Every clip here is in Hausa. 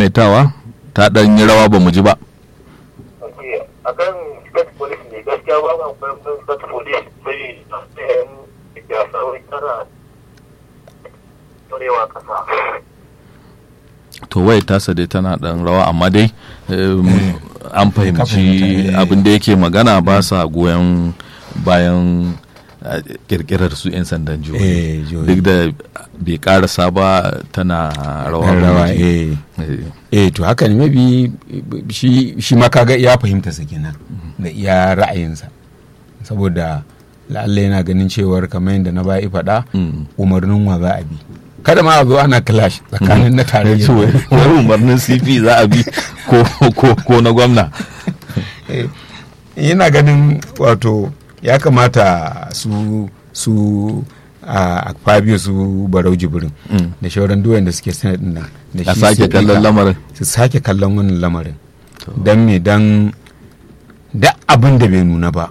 maimaitawa ta ɗan yi rawa ba mu ji ba ok akan state police ne gaskiya ba ma kwaikwayon state police sai yan da sauran tara turewa kasa to wai tasa dai tana ɗan rawa amma dai em, an fahimci fahimta, eh. abin da yake magana ba sa goyon bayan eh, kirkirar su 'yan sandan jihohi Eh, jihohi. duk da bai karasa ba tana rawa Ɗan ba rawa mu ji. eh Eh. eh to haka ne maybe shi shi ma kaga ya fahimta sa kenan da iya ra'ayinsa saboda la'alla yana ganin cewar kamar yadda na bayi faɗa Mm. umarnin wa za a bi kada ma a zo ana clash tsakanin na tarayya wai wai umarnin cp za a bi ko ko ko na gwamna Eh, yana ganin wato ya kamata su su a fabio su barau jibirin Mm. da shauran duwayen da suke senate din nan da a shi sake Siddiqa, kallon lamarin su sake kallon wannan lamarin don me don da abin da bai nuna ba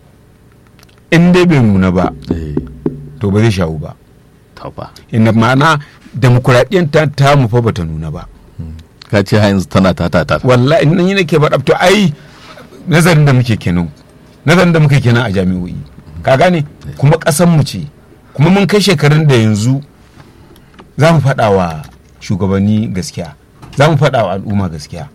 in dai bai nuna ba Eh, to ba zai shawo ba to fa. inda ma'ana demokuraɗiyyar ta ta mu fa bata nuna ba ka ce ha yanzu tana ta ta ta wallahi nan yi nake faɗa to ai nazarin da muke kenan nazarin da muke kenan a jami'o'i ka gane kuma ƙasan mu ce kuma mun kai shekarun da yanzu za mu faɗa wa shugabanni gaskiya za mu faɗa wa al'umma gaskiya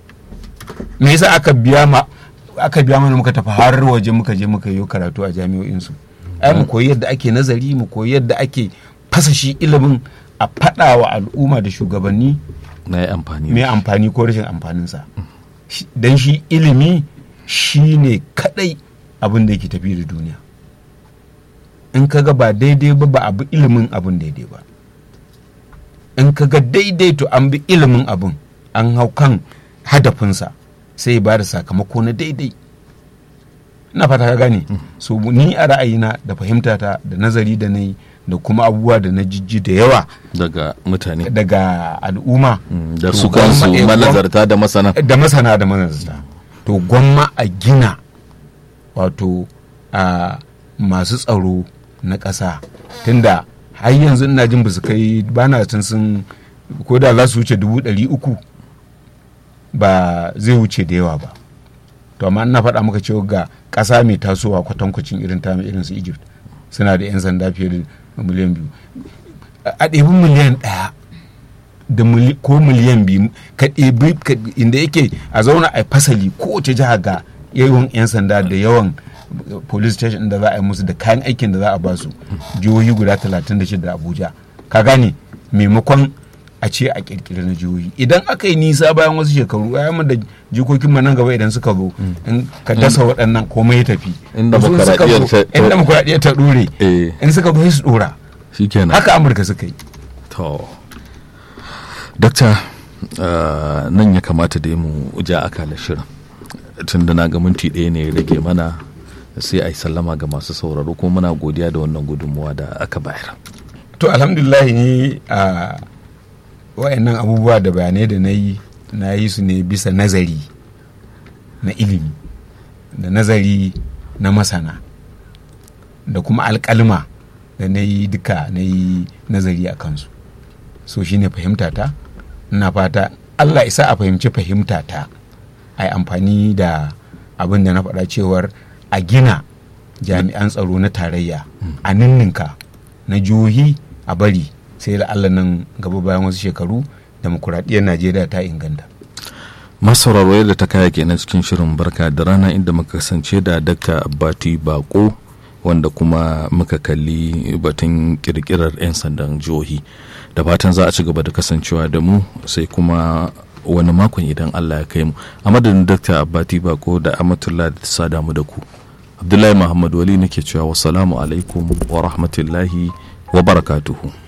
me yasa aka biya ma aka biya mana muka tafi har waje muka je muka yi karatu a jami'o'insu ai mu koyi yadda ake nazari mu koyi yadda ake fasa shi ilimin a faɗa wa al'umma da shugabanni na yi amfani mai amfani ko rashin amfaninsa don shi ilimi shi ne kadai abin da yake tafi da duniya in ka ga ba daidai ba ba abu ilimin abin daidai ba in ka ga daidai to an bi ilimin abin an hau kan hadafinsa sai ba da sakamako na daidai na fata ka gane so ni a ra'ayina da fahimtata da nazari da na yi da kuma abubuwa da na jijji da yawa daga mutane daga al'umma Mm, da to su gwamma- kansu eh, gwam- manazarta da masana da masana da manazarta to gwamma a gina wato a masu tsaro na ƙasa tunda har yanzu ina jin ba su kai ba na tun sun ko da za su wuce dubu ɗari uku ba zai wuce da yawa ba to amma ina faɗa maka cewa ga ƙasa mai tasowa kwatankwacin irin ta irin su egypt suna da 'yan sanda fiye da miliyan biyu a ɗebi miliyan ɗaya da mili- ko miliyan biyu ka ɗebi ka- inda yake a zauna a fasali kowace jiha ga yawan 'yan sanda da yawan uh, police station da za a yi musu da kayan aikin da za a basu jihohi guda 36 da abuja ka gane maimakon a ce a kirkiri na jihohi idan aka yi nisa bayan wasu shekaru mu da jikokin mu nan gaba idan suka zo in ka dasa waɗannan komai ya tafi In Su suka demokuraɗiyyar zo- ta- in demokuraɗiyyar ta ɗore Eh. in suka zo sai su ɗora shikenan haka amurka suka yi to dakta uh, nan ya kamata da mu ja akalar shirin tun da na ga minti ɗaya ne ya rage mana sai a yi sallama ga masu sauraro kuma muna godiya da wannan gudunmuwa da aka bayar to alhamdulillah ni a wayannan abubuwa da bayanai da na yi na yi su ne bisa nazari na ilimi da nazari na masana da kuma alkalma da na yi duka na yi nazari a kansu so shine fahimtata ina fata allah isa a fahimci fahimtata a yi amfani da abin da na faɗa cewar a gina jami'an tsaro na tarayya a ninninka na jihohi a bari sai da allah nan gaba bayan wasu shekaru demokuraɗiyyar najeriya ta inganta masauraro yadda ta kaya kenan cikin shirin barka da rana inda muka kasance da dakta abbati bako wanda kuma muka kalli batun kirkirar 'yan sandan jihohi da fatan za a ci gaba da kasancewa da mu sai kuma wani makon idan allah ya kai mu a madadin dakta abbati bako da amatullah da sa damu da ku abdullahi muhammad wali nake cewa wasalamu alaikum wa rahmatullahi wa barakatuhu